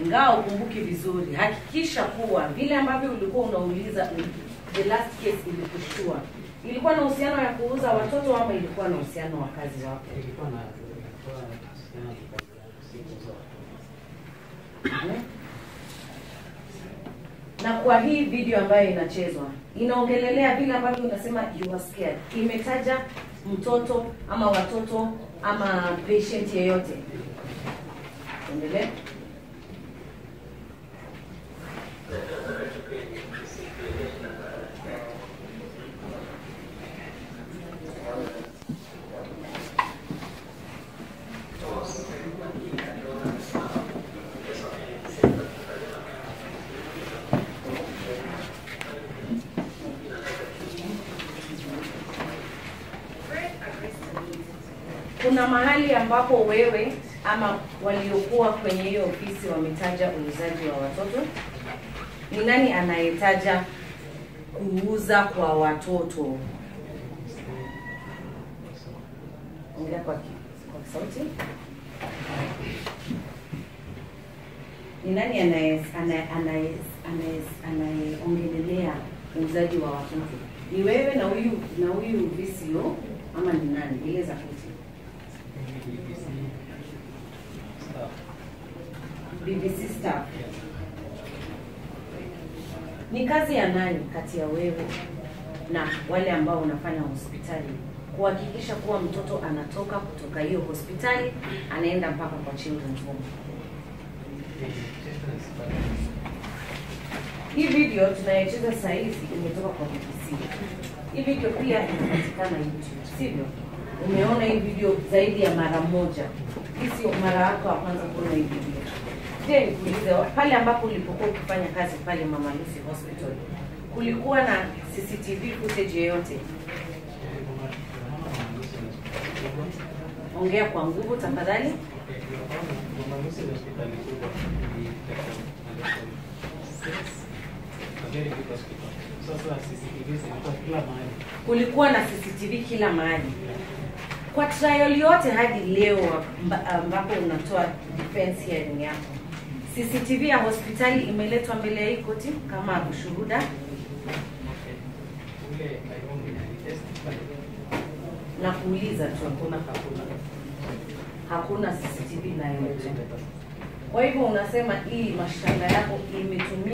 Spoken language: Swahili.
ingawa ukumbuki vizuri, hakikisha kuwa vile ambavyo ulikuwa unauliza the last case ilikushtua, ilikuwa na uhusiano ya kuuza watoto ama ilikuwa na uhusiano wa kazi wako? ilikuwa na ilikuwa kuhusiana na kazi yangu, si kuuza watoto. Mhm. na kwa hii video ambayo inachezwa inaongelelea vile ambavyo unasema you are scared, imetaja mtoto ama watoto ama patient yeyote. Endelee. kuna mahali ambapo wewe ama waliokuwa kwenye hiyo ofisi wametaja uuzaji wa watoto? Ni nani anayetaja kuuza kwa watoto? Ongea kwa, ki- kwa sauti. Ni nani anaye- anaye- anaye- anaye- anayeongelelea uuzaji wa watoto? Ni wewe na huyu na huyu VCO ama ni nani? Eleza kuti. Staff. BBC staff. Ni kazi ya nani kati ya wewe na wale ambao unafanya hospitali kuhakikisha kuwa mtoto anatoka kutoka hiyo hospitali anaenda mpaka kwa children's home? Hii video tunayocheza sasa hivi imetoka kwa BBC. Hii video pia inapatikana YouTube, sivyo? Umeona hii video zaidi ya mara moja. Hii sio mara yako ya kwanza kuona hii video. Je, nikuulize pale ambapo ulipokuwa ukifanya kazi pale Mama Lucy Hospital, kulikuwa na CCTV footage yoyote? Ongea kwa nguvu tafadhali. Sasa CCTV zilikuwa kila mahali. kulikuwa na CCTV kila mahali. Kwa trial yote hadi leo amba- ambapo unatoa defense hearing yako, CCTV ya hospitali imeletwa mbele ya hii koti kama ushuhuda, Ule Kaironge alitestify. na kuuliza tu, Hakuna hakuna. hakuna CCTV inayoletwa. Kwa hivyo unasema hii mashtaka yako imetumia